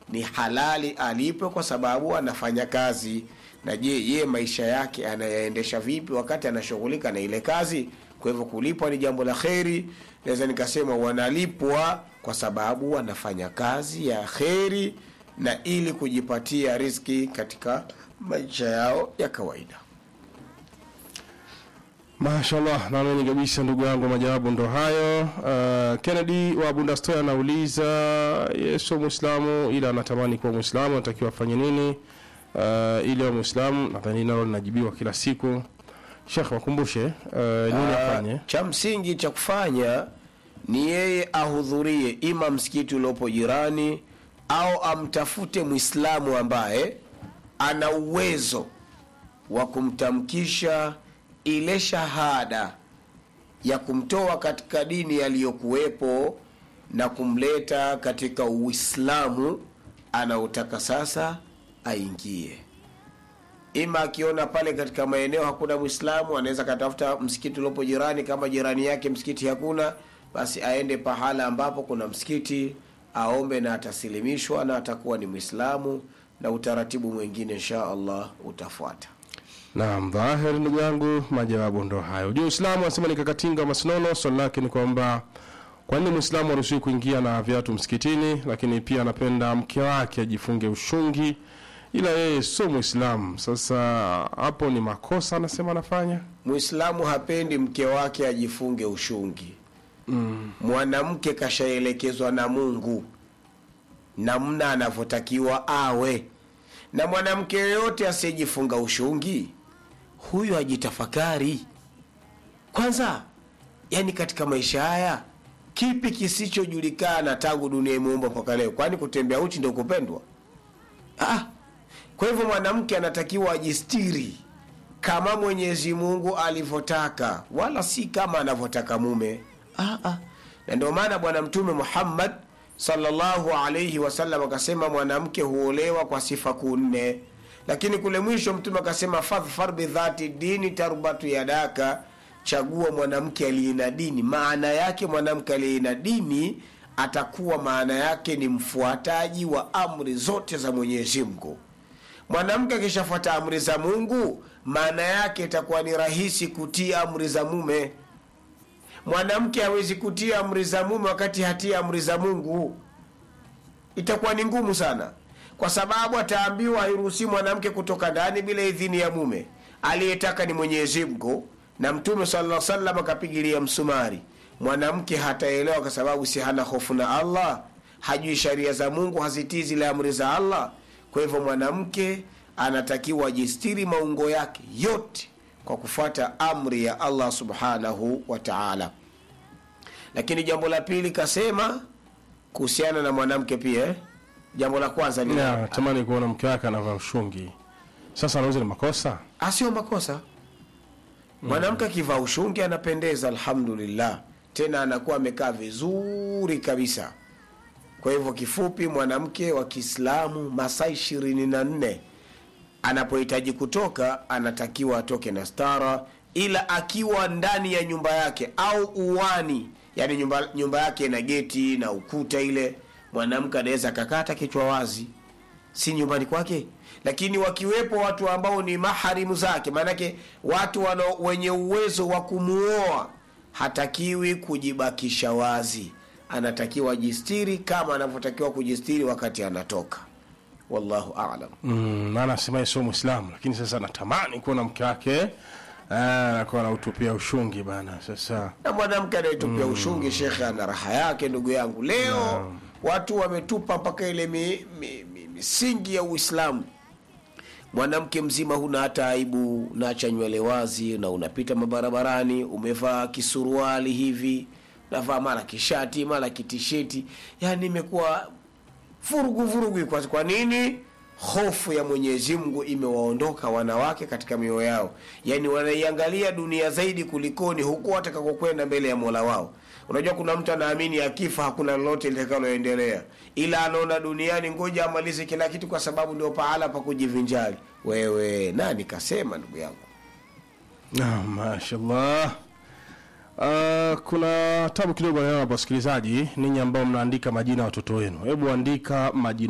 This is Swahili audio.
ni halali alipwe kwa sababu anafanya kazi na je ye maisha yake anayaendesha vipi wakati anashughulika na ile kazi kwa hivyo kulipwa ni jambo la kheri naweza nikasema wanalipwa kwa sababu wanafanya kazi ya kheri na ili kujipatia riski katika maisha yao ya kawaida mashallah naamini kabisa ndugu yangu majawabu ndo hayo uh, kennedy wa bundastoy anauliza yesu mwislamu ila anatamani kuwa mwislamu anatakiwa afanye nini uh, ili wa mwislamu nadhani nalo linajibiwa kila siku shekh wakumbushe uh, nini afanye cha msingi cha kufanya ni yeye ahudhurie ima msikiti uliopo jirani au amtafute mwislamu ambaye ana uwezo wa kumtamkisha ile shahada ya kumtoa katika dini yaliyokuwepo na kumleta katika uislamu anaotaka sasa aingie ima akiona pale katika maeneo hakuna mwislamu anaweza akatafuta msikiti uliopo jirani kama jirani yake msikiti hakuna basi aende pahala ambapo kuna msikiti aombe na atasilimishwa na atakuwa ni mwislamu na utaratibu mwingine insha allah utafuata naam dhahir ndugu yangu majawabu ndo hayo juu uislamu anasema ni kakatinga masnono swali lake ni kwamba kwa nini mwislamu aruhusiwi kuingia na viatu msikitini lakini pia anapenda mke wake ajifunge ushungi ila yeye sio mwislamu sasa hapo ni makosa anasema anafanya mwislamu hapendi mke wake ajifunge ushungi mm. mwanamke kashaelekezwa na mungu namna anavyotakiwa awe na mwanamke yoyote asiyejifunga ushungi huyo ajitafakari kwanza yani katika maisha haya kipi kisichojulikana tangu dunia imeumbwa mpaka leo kwani kutembea uchi ndio kupendwa ah, kwa hivyo mwanamke anatakiwa ajistiri kama mwenyezi mungu alivyotaka wala si kama anavyotaka mume ah, ah. na ndio maana bwana mtume muhammad sallallahu alaihi wasallam akasema mwanamke huolewa kwa sifa kuu nne lakini kule mwisho mtume akasema fadhfar bidhati dini tarbatu yadaka chagua mwanamke aliye na dini maana yake mwanamke aliye na dini atakuwa maana yake ni mfuataji wa amri zote za mwenyezi mungu mwanamke akishafuata amri za mungu maana yake itakuwa ni rahisi kutii amri za mume mwanamke hawezi kutia amri za mume wakati hatia amri za mungu itakuwa ni ngumu sana kwa sababu ataambiwa hairuhusi mwanamke kutoka ndani bila idhini ya mume aliyetaka ni mwenyezi mungu na mtume sala salam akapigilia msumari mwanamke hataelewa kwa sababu si hana hofu na allah hajui sharia za mungu hazitii zile amri za allah kwa hivyo mwanamke anatakiwa ajistiri maungo yake yote kwa kufuata amri ya allah subhanahu wa taala lakini jambo la pili kasema kuhusiana na mwanamke pia eh? jambo la kwanza ni Ya, natamani kuona mke wake anavaa ushungi sasa anauza ni makosa asio makosa mwanamke akivaa ushungi anapendeza alhamdulillah tena anakuwa amekaa vizuri kabisa kwa hivyo kifupi mwanamke wa kiislamu masaa ishirini na nne anapohitaji kutoka anatakiwa atoke na stara ila akiwa ndani ya nyumba yake au uwani yani nyumba, nyumba yake ina geti na ukuta ile mwanamke anaweza akakata kichwa wazi si nyumbani kwake lakini wakiwepo watu ambao ni maharimu zake maanake watu wana, wenye uwezo wa kumuoa hatakiwi kujibakisha wazi anatakiwa ajistiri kama anavyotakiwa kujistiri wakati anatoka wallahu alam mm, na anasema yeye sio mwislamu lakini sasa anatamani kuona mke wake eh, anakuwa anautupia ushungi bana sasa na mwanamke anayetupia mm. ushungi shekhe ana raha yake ndugu yangu leo watu wametupa mpaka ile mi, mi, mi, misingi ya uislamu mwanamke mzima huna hata aibu unaacha nywele wazi na unapita mabarabarani umevaa kisuruali hivi navaa mara kishati mara kitisheti yani imekuwa vurugu vurugu kwa, kwa nini hofu ya mwenyezi mungu imewaondoka wanawake katika mioyo yao yaani wanaiangalia dunia zaidi kulikoni huku watakakokwenda mbele ya mola wao unajua kuna mtu anaamini akifa hakuna lolote litakaloendelea ila anaona duniani ngoja amalize kila kitu kwa sababu ndio pahala pa kujivinjari wewe nani kasema ndugu yangu Ah, mashallah Uh, kuna tabu kidogo naona hapa wasikilizaji ninyi ambao mnaandika majina ya watoto wenu hebu andika majina